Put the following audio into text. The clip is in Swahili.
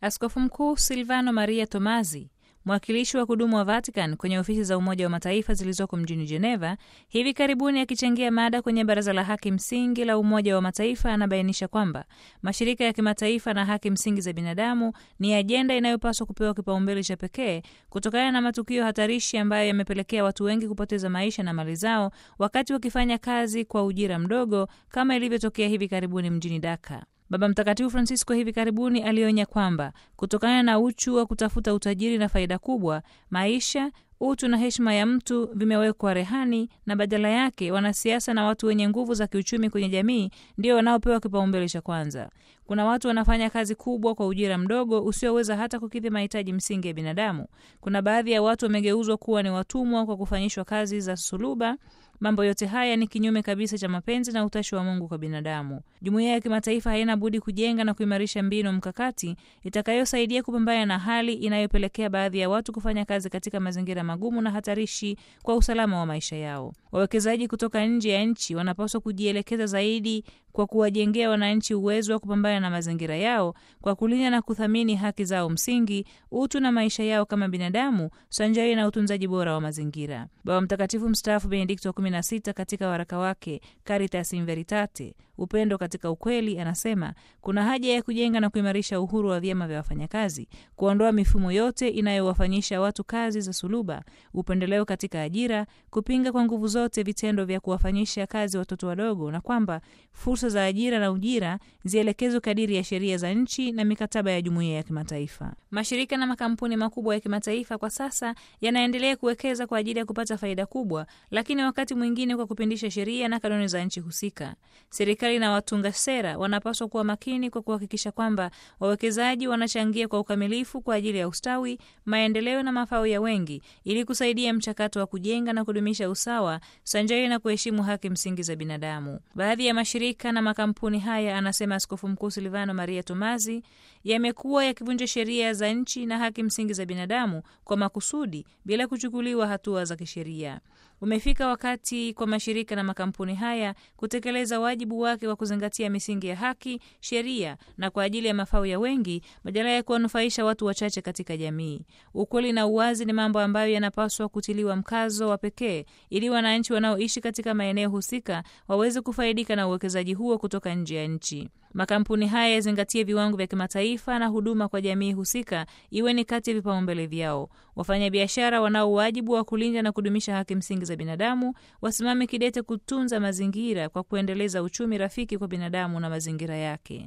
Askofu Mkuu Silvano Maria Tomazi, mwakilishi wa kudumu wa Vatican kwenye ofisi za Umoja wa Mataifa zilizoko mjini Geneva, hivi karibuni akichangia mada kwenye Baraza la Haki Msingi la Umoja wa Mataifa, anabainisha kwamba mashirika ya kimataifa na haki msingi za binadamu ni ajenda inayopaswa kupewa kipaumbele cha pekee kutokana na matukio hatarishi ambayo yamepelekea watu wengi kupoteza maisha na mali zao wakati wakifanya kazi kwa ujira mdogo kama ilivyotokea hivi karibuni mjini Dhaka. Baba Mtakatifu Francisco hivi karibuni alionya kwamba kutokana na uchu wa kutafuta utajiri na faida kubwa, maisha, utu na heshima ya mtu vimewekwa rehani, na badala yake wanasiasa na watu wenye nguvu za kiuchumi kwenye jamii ndio wanaopewa kipaumbele cha kwanza. Kuna watu wanafanya kazi kubwa kwa ujira mdogo usioweza hata kukidhi mahitaji msingi ya binadamu. Kuna baadhi ya watu wamegeuzwa kuwa ni watumwa kwa kufanyishwa kazi za suluba. Mambo yote haya ni kinyume kabisa cha mapenzi na utashi wa Mungu kwa binadamu. Jumuiya ya kimataifa haina budi kujenga na kuimarisha mbinu mkakati itakayosaidia kupambana na hali inayopelekea baadhi ya watu kufanya kazi katika mazingira magumu na hatarishi kwa usalama wa maisha yao. Wawekezaji kutoka nje ya nchi wanapaswa kujielekeza zaidi kwa kuwajengea wananchi uwezo wa kupambana na mazingira yao kwa kulinda na kuthamini haki zao msingi, utu na maisha yao kama binadamu, sanjari na utunzaji bora wa mazingira. Baba Mtakatifu mstaafu Benedikto wa 16 katika waraka wake Caritas in Veritate, upendo katika ukweli, anasema kuna haja ya kujenga na kuimarisha uhuru wa vyama vya wafanyakazi, kuondoa mifumo yote inayowafanyisha watu kazi za suluba, upendeleo katika ajira, kupinga kwa nguvu zote vitendo vya kuwafanyisha kazi watoto wadogo, na kwamba fursa za ajira na ujira zielekezwe kadiri ya sheria za nchi na mikataba ya jumuiya ya kimataifa. Mashirika na makampuni makubwa ya kimataifa kwa sasa yanaendelea kuwekeza kwa ajili ya kupata faida kubwa, lakini wakati mwingine kwa kupindisha sheria na kanuni za nchi husika. Serikali na watunga sera wanapaswa kuwa makini kwa kuhakikisha kwamba wawekezaji wanachangia kwa ukamilifu kwa ajili ya ustawi, maendeleo na mafao ya wengi, ili kusaidia mchakato wa kujenga na kudumisha usawa sanjari na kuheshimu haki msingi za binadamu. Baadhi ya mashirika na makampuni haya, anasema Askofu Mkuu Silvano Maria Tomazi, yamekuwa yakivunja sheria za nchi na haki msingi za binadamu kwa makusudi bila kuchukuliwa hatua za kisheria. Umefika wakati kwa mashirika na makampuni haya kutekeleza wajibu wake wa kuzingatia misingi ya haki, sheria na kwa ajili ya mafao ya wengi badala ya kuwanufaisha watu wachache katika jamii. Ukweli na uwazi ni mambo ambayo yanapaswa kutiliwa mkazo wa pekee ili wananchi wanaoishi katika maeneo husika waweze kufaidika na uwekezaji huo kutoka nje ya nchi. Makampuni haya yazingatie viwango vya kimataifa na huduma kwa jamii husika iwe ni kati ya vipaumbele vyao. Wafanyabiashara wanao wajibu wa kulinda na kudumisha haki msingi za binadamu wasimame kidete kutunza mazingira kwa kuendeleza uchumi rafiki kwa binadamu na mazingira yake.